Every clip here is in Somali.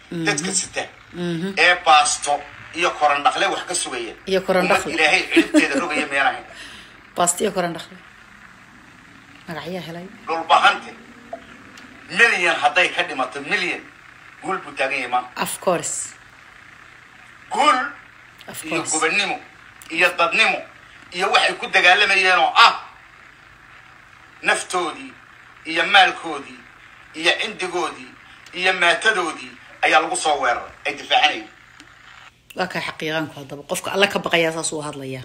dadka sita ee baasto iyo korandhaqle wax ka sugaya Iyo korandhaqle. ummad ilaahay ciribteeda rogaya miyaan ahayn baastiyo koran dhaqle magacyaa helay dhulbahante milyan hadday ka dhimato milyan guul buu taagan yahay maanta of course guul of iyo course gobannimo iyo dadnimo iyo waxay ku dagaalamayeen oo ah naftoodii iyo maalkoodii iyo cindigoodii iyo maatadoodii ayaa lagu soo weeraray ay difaacanayeen waa kaa xaqiiqaanku haddaba qofka alle ka baqayaa saas uu hadlayaa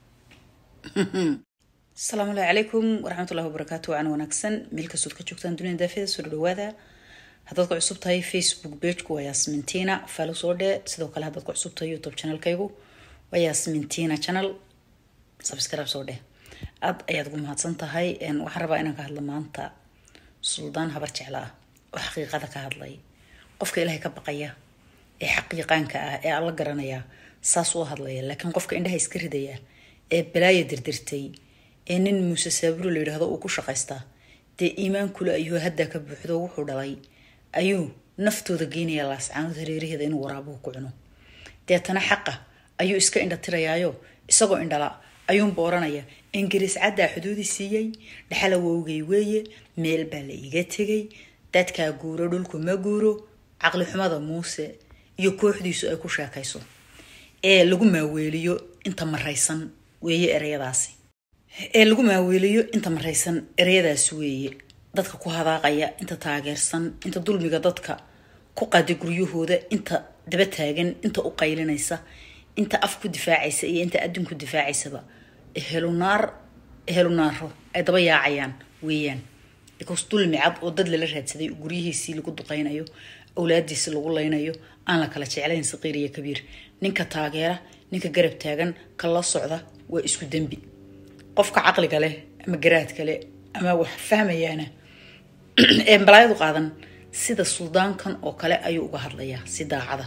asalaamu allahi calaykum waraxmatullahi wabarakaatu wacan wanaagsan meel kastood ka joogtaan dunida daafida soo dhawaada haddaad ku cusub tahay facebook pagku waa yasmintina faalo soo dhee sidoo kale haddaad ku cusub tahay youtube channelkaygu waa yasmintina channel subscribe soo dheh aad ayaad ugu mahadsan tahay waxaan rabaa inaan ka hadlo maanta suldaan habar jecla ah oo xaqiiqada ka hadlay qofka ilaahay ka baqaya ee xaqiiqaanka ah ee alla garanaya saas u hadlaya laakiin qofka indhaha iska ridaya ee balaaya dirdirtay ee nin muuse saaburo la yidhaahdo uu ku shaqaystaa dee iimaan kule ayuu haddaa ka buuxdo wuxuu dhalay ayuu naftooda geynaya laascaanood hareeraheeda inuu waraabuhu ku cuno deetana xaqa ayuu iska indha tirayaayo isagoo indhala ayuunba oranaya ingiriis caddaa xuduudi siiyey dhaxala wowgay weeye meel baa la iga tegay dadkaa guuro dhulku ma guuro caqli xumada muuse iyo kooxdiisu ay ku sheekayso ee lagu maaweeliyo inta maraysan weeye ereyadaasi ee lagu maaweeliyo inta maraysan ereyadaasi weeye dadka ku hadaaqaya inta taageersan inta dulmiga dadka ku qaadi guryahooda inta daba taagan inta u qaylinaysa inta af ku difaacaysa iyo inta adduun ku difaacaysaba helunaar helunaaro ay daba yaacayaan weeyaan because dulmi cad oo dad lala raadsaday guryihiisii lagu duqaynayo awlaadiisi lagu laynayo aan la kala jeclayn saqiir iyo kabiir ninka taageera ninka garab taagan ka la socda waa isku dembi qofka caqliga leh ama garaadka leh ama wax fahmayaana ee balaayadu qaadan sida suldaankan oo kale ayuu uga hadlayaa si daacada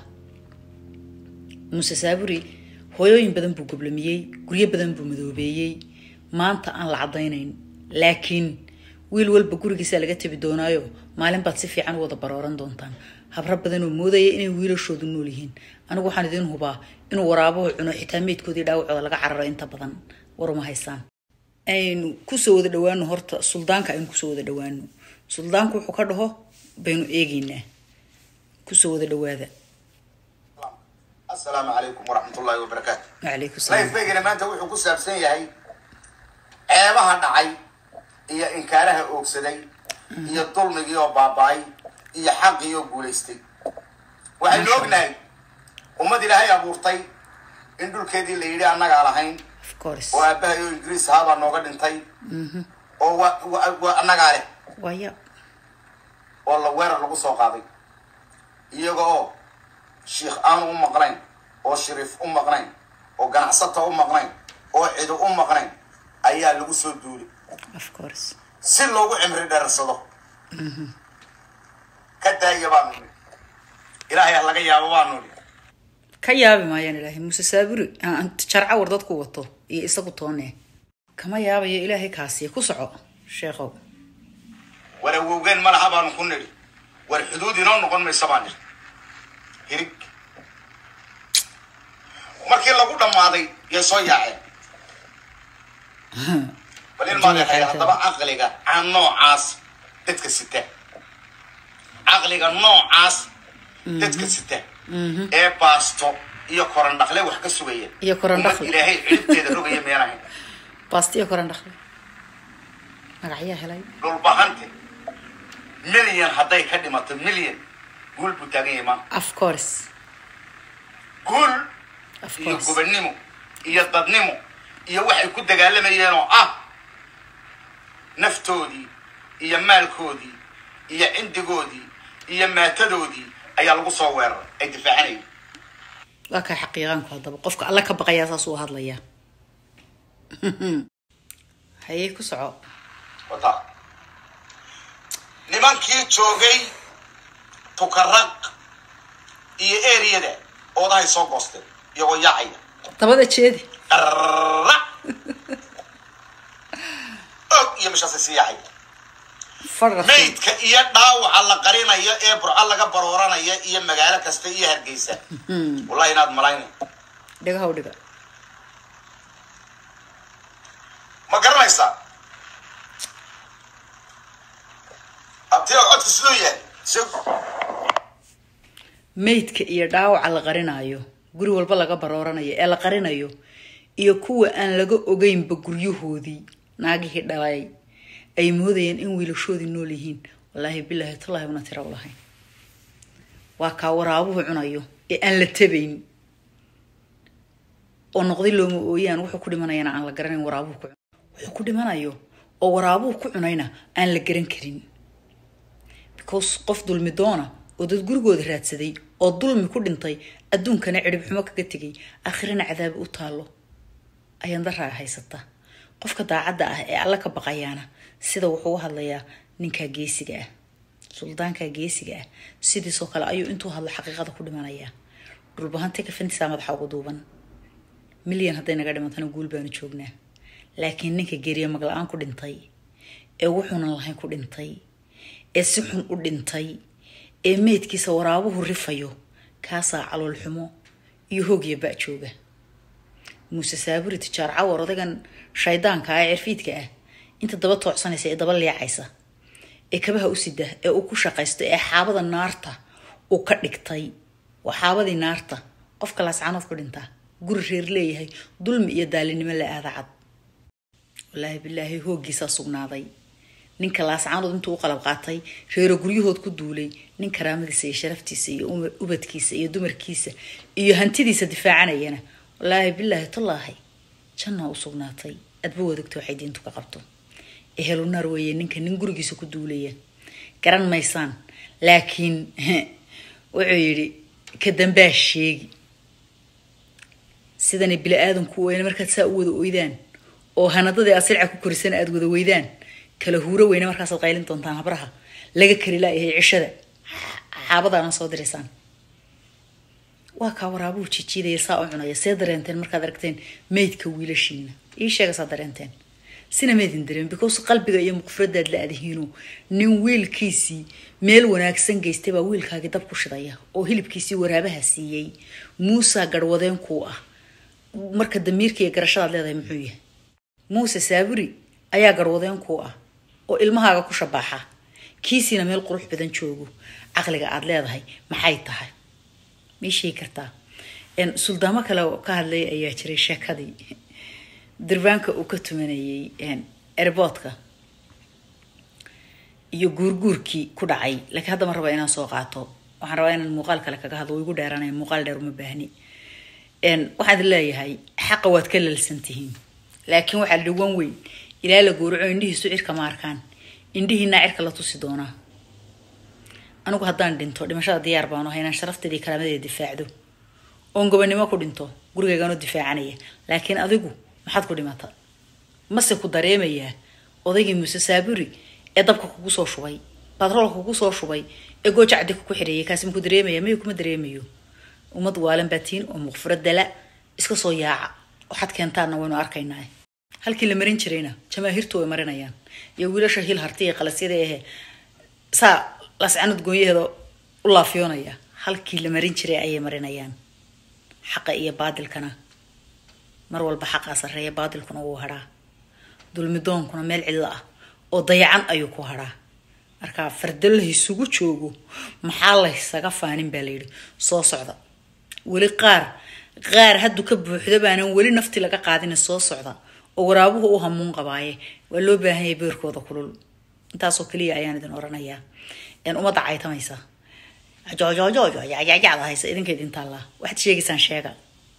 muuse saaburi hooyooyin badan buu goblamiyey guryo badan buu madoobeeyey maanta aan la caddaynayn laakiin wiil walba gurigiisa laga tabi doonaayo maalin baad si fiican u wada barooran doontaan habro badan oo moodaya inay wiilashoodu nool yihiin anigu waxaan idiin hubaa inuu waraabuhu cuno xitaa meydkoodii dhaawacooda laga cararo inta badan waruma haysaan aynu kusoo wada dhawaano horta suldaanka aynu kusoo wada dhawaano suldaanku wuxuu ka dhaho baynu eegeynaa kusoo wada dhawaada assalaamu calaykum waraxmatullaahi wabarakaatu wacalaykum salaam lifebaygana maanta wuxuu ku saabsan yahay ceebaha dhacay iyo inkaaraha oogsaday iyo dulmigii oo baaba-ay iyo xaqii oo guulaystay waxaynu ognahay ummad ilaahay abuurtay in dhulkeedii la yidhi annagaa lahayn of course oo aabbahay oo ingiriis ahaabaa nooga dhintay oo wa wa- wa annagaa leh waya oo la weerar lagu soo qaaday iyaga oo shiikh aan u maqnayn oo shariif u maqnayn oo ganacsata u maqnayn oo cido u maqnayn ayaa lagu soo duulay of course si loogu cimri dheersado ka daaya baanu nidhi ilaahay ha laga yaabo baanu nidhi ka yaabi maayaan ilaahay muuse saaburi aan jarca war dadku wato iyo isagu toone kama yaabayo ilaahay kaasiya ku soco sheekhow war awowgeen ma laha baanu ku nidhi war xuduud inoo noqon maysa baan nidhi hirig markii lagu dhammaaday yay soo yaaceen bal ilmaadexay haddaba caqliga aan noocaas dadka sita caqliga noocaas dadka sita ee baasto iyo korandhaqle wax ka sugaya Iyo korandhaqle. ummad ilaahay ciribteeda rogaya miyaan ahayn baastiyo koran dhaqle magacyaa helay dhulbahante milyan hadday ka dhimato milyan guul buu taagan yahay maanta of course guul of iyo course gobannimo iyo dadnimo iyo waxay ku dagaalamayeen oo ah naftoodii iyo maalkoodii iyo cindigoodii iyo maatadoodii ayaa lagu soo weeraray ay difaacanayeen waa kaa xaqiiqaanku haddaba qofka alle ka baqayaa saas uu hadlayaa hayey ku soco wataa nimankii joogay tukaraq iyo eriyada oodahay soo goosteen iyagoo yaacaya dabada jeedi qarra og iyo meeshaasay sii yaacaya fadhka maydka iyo dhaawaca la qarinayo ee burco laga barooranaya iyo magaalo kasta iyo hargeysa wallahi inaad malayna dhigaha u dhiga ma garanaysaa abtiga codku siduu yahay sug maydka iyo dhaawaca la qarinayo guri walba laga barooranayo ee la qarinayo iyo kuwa aan laga ogeynba guryahoodii naagihii dhalay ay moodayeen in wiilashoodii nool yihiin wallaahi bilaahi tallaahi una tira u lahayn waa kaa waraabuhu cunayo ee aan la tabayn oo noqday looma ooyaan wuxuu ku dhimanayana aan la garanayn waraabuhu ku wuxuu ku dhimanayo oo waraabuhu ku cunayna aan la garan karin because qof dulmi doona oo dad gurigooda raadsaday oo dulmi ku dhintay adduunkana cirib xumo kaga tegay aakhirana cadaabi u taallo ayaan daraa haysata qofka daacadda ah ee alla ka baqayaana sida wuxuu u hadlayaa ninkaa geesiga ah suldaankaa geesiga ah sidiisoo kale ayuu intuu hadlo xaqiiqada ku dhimanayaa dhulbahantay kafantisaa madaxa ugu duuban milyan hadday naga dhimantana guul baanu joognaa laakiin ninka geeriya magla-aan ku dhintay ee wuxuunan lahayn ku dhintay ee si xun u dhintay ee meydkiisa waraabuhu rifayo kaasaa calool xumo iyo hoogya ba jooga muuse saaburi tijaar cawar odagan shaydaanka ah ee cirfiidka ah inta daba toocsanaysa ee daba leecaysa ee kabaha u sida ee uu ku shaqaysto ee xaabada naarta uu ka dhigtay waa xaabadii naarta qofka laascaanood ku dhintaa guri reer leeyahay dulmi iyo daalinimo la aada cad wallaahi bilaahi hooggiisaa sugnaaday ninka laascaanood intuu u qalab qaatay reero guryahood ku duulay nin karaamadiisa iyo sharaftiisa iyo ubadkiisa iyo dumarkiisa iyo hantidiisa difaacanayana wallaahi bilaahi tallaahi jannaa u sugnaatay adba wadagto waxay diintu ka qabto ehelunaar weeye ninka nin gurigiisa ku duulaya garan maysaan laakiin wuxuu yidhi ka dambaa sheegi sidana bili aadanku weyne markaad saa u wada oydaan oo hanadadii aad silca ku korisana aada wada weydaan kala huuro weyne markaasaad qaylin doontaan habraha laga kari laayahay cishada xaabadaana soo diraysaan waa kaa waraabuhu jijiidaya saa u cunaya see dareenteen markaad aragteen meydka wiilashiina ii sheega saa dareenteen sina meydin dareen because qalbiga iyo muqfiradaad la adihiino nin wiilkiisii meel wanaagsan geystay baa wiilkaagii dab ku shidaya oo hilibkiisii waraabaha siiyey muusa garhwadeen kuu ah marka damiirka iyo garashadaad leedahay muxuu yahay muuse saaburi ayaa garhwadeen kuu ah oo ilmahaaga ku shabaaxa kiisiina meel qurux badan joogo caqliga aada leedahay maxay tahay may sheegi kartaa suldaamo kale oo ka hadlay ayaa jiray sheekadii durbaanka uu ka tumanayay erboodka iyo guurguurkii ku dhacay laakiin hadda ma raba inaan soo qaato waxaan rabaa inaan muuqaal kale kaga hadlo igu dheeranaya muuqaal dheer uma baahni waxaad leeyahay xaqa waad ka lalsan tihiin laakiin waxaa dhiwan weyn ilaa la gowraco indhihiisu cirka ma arkaan indhihiinaa cirka la tusi doonaa anigu haddaan dhinto dhimashada diyaar baanu ahay inaan sharafteedii karaamadeeda difaacdo oon gobonimo ku dhinto gurigaygaanoo difaacanaya laakiin adigu maxaad ku dhimata mase ku dareemayaa odaygii muuse saaburi ee dabka kugu soo shubay batroolka kugu soo shubay ee gooja caddi kuku xidheeyay kaasi maku dareemaya mayo kuma dareemayo ummad waalan baatiin oo muqfiro dala iska soo yaaca waxaad keentaanna waynu arkaynaa halkii la marin jirayna jamaahiirtu way marinayaan iyo wiilasha hil harti ee qalasyada ahe saa lascanud goonyaheeda u laafiyoonaya halkii la marin jiray ayay marinayaan xaqa iyo baadilkana mar walba xaqaa sarreeya baadilkuna wuu hadhaa dulmidoonkuna meel cidlo ah oo dayacan ayuu ku hadhaa markaa fardo laysugu joogo maxaa laysaga faanin baa layidhi soo socda weli qaar qaar hadduu ka buuxdo baanan weli nafti laga qaadina soo socda oo waraabuhu u hamuun qabaaye waa loo baahan yahay beerkooda kulul intaasoo keliya ayaan idin oranayaa ummadda caytamaysa joojoojojo yacda haysa idinka idin taallaa waxaad sheegaysaan sheega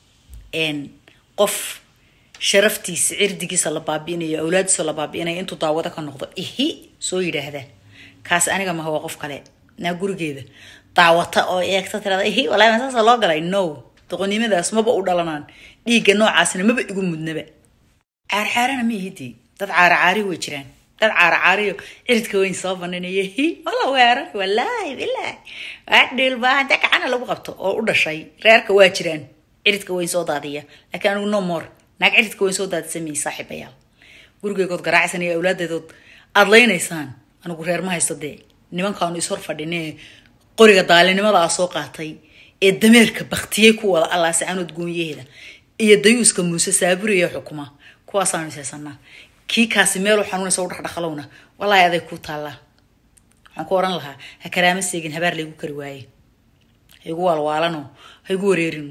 qof sharaftiisa cirdigiisa la baabi'inayo awlaadiisa la baabi'inaya intuu daawado ka noqdo ihi soo yidhaahda kaas aniga maha waa qof kale naa gurigeeda daawata oo eegta tirada ihi walaahi saasa loo galay no doqonnimadaas maba u dhalanaan dhiigga noocaasna maba igu mudnaba caarcaarana ma ihidii dad caaracaari way jiraan dad caaracaariyo ciridka weyn soo baninaya hi wala weerar walaahi bilaahi waa dhiilbaahanta gacana lagu qabto oo u dhashay reerka waa jiraan ciridka weyn soo daadiya laakiin anigu no more naag ciridka weyn soo daadisa miyey saaxiibayaal gurigeygood garaacisan iyo awlaadeedood aada leynaysaan anigu reer ma haysta dee nimankaanu ishor fadhinee qoriga daalinimadaa soo qaatay ee dameerka baktiyey ku wada allaase canood goonyaheeda iyo dayuuska muuse saaburiya xukuma kuwaasaanu ishaysanaa kii kaasi meelu xanuunaysa u dhaqdhaqalowna wallaahi aday ku taallaa waxaan ku oran lahaa ha karaama seegin habaar laygu kari waaye ha igu waalwaalano ha igu wareerin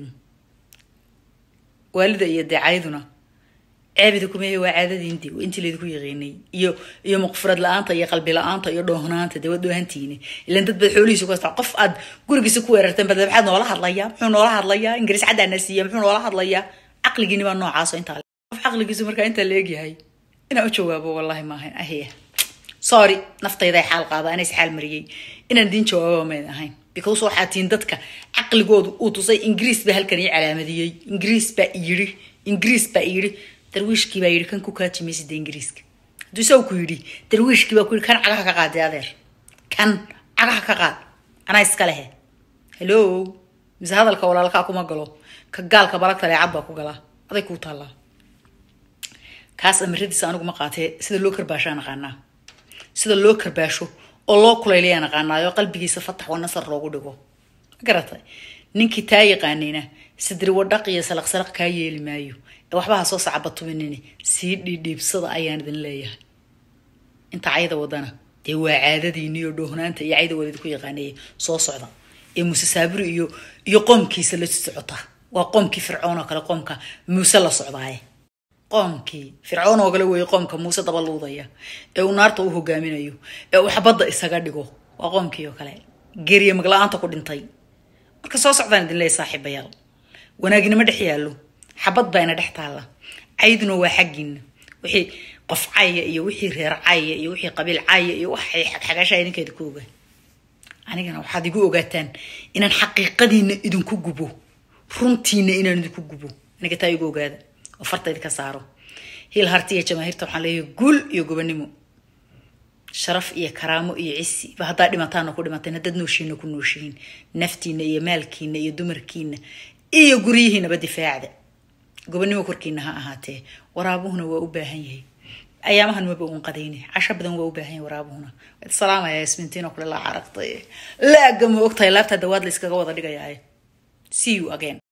waalida iyo deecayduna ceebida kumehe waa caadadiindi intii laydinku yaqiinay iyo iyo muqfurad la-aanta iyo qalbi la-aanta iyo dhoohnaanta dee waad dhoohantiini ilan dad baad xoolihiisa ku hastaa qof aad gurigiisa ku weerarteen bad maxaad noola hadlayaa muxuu noola hadlayaa ingiriis caddaana siiya muxuu noola hadlayaa caqligiini baa noocaaso intaa qof caqligiisu markaa intaa la egyahay inaan u jawaabo wallahi maahayn ahiya sorry naftayday xaal qaada anay is xaal mariyey inaan diin jawaababa mayd ahayn because waxaa tiin dadka caqligoodu uu tusay ingiriis baa halkan ii calaamadiyey ingiriis baa yidhi ingiriis baa yidhi darwiishkii baa yidhi kan ku kaajimaysida ingiriiska hadduu isagu ku yidhi darwiishkii baa ku yidhi kan cagaha ka qaadee adeer kan cagaha ka qaad anaa iska lehe hello mise hadalka walaalkaa kuma galo ka gaalka balagta leecad baa ku galaa aday kuu taallaa kaas amiradiisa anigu ma qaatee sida loo karbaashaa naqaanaa sida loo karbaasho oo loo kulaylayaa naqaanaayo qalbigiisa fatax wa nasar loogu dhigo ma garatay ninkii taa yaqaanayna sidri wadhaq iyo salaq salaq kaa yeeli maayo ee waxbaha soo sacabatuminini sii dhiidhiibsada ayaan idin leeyahay inta cayda wadana dee waa caadadiini iyo dhoohnaanta iyo cayda wadid ku yaqaaneeye soo socda ee muuse saaburi iyo iyo qoomkiisa la socota waa qoomkii fircoon oo kale qoomka muuse la socdaaye qoomkii fircoon oo kale weeye qoomka muuse daba luudaya ee uu naarta u hogaaminayo ee uu xabadda isaga dhigo waa qoomkii oo kale geriye magla-aanta ku dhintay marka soo socdaan idin leeyahy saaxiibayaal wanaagnimo dhex yaallo xabad baa ina dhex taalla cayduna waa xaggiina wixii qof caya iyo wixii reer caya iyo wixii qabiil caya iyo waxay xagxagashaa idinkeeda ku ogaa anigana waxaad igu ogaataan inaan xaqiiqadiina idinku gubo runtiina inaan idinku gubo aniga taa igu ogaada oo farta idinka saaro hiil harti iyo jamaahiirta waxaan leeyahay guul iyo gobonimo sharaf iyo karaamo iyo cisi ba haddaa dhimataana ku dhimateen haddaad nooshiina ku nooshihiin naftiina iyo maalkiina iyo dumarkiina iyo guryihiinaba difaacda gobonimo korkiina ha ahaatee waraabuhuna waa u baahan yahay ayaamahan maba uun qadayne casho badan waa u baahan yahay waraabuhuna waad salaamaya ismintiin oo kale laa caraqtay laaga ma ogtahay laabtaa dawaad la iskaga wada dhigayaaye see you again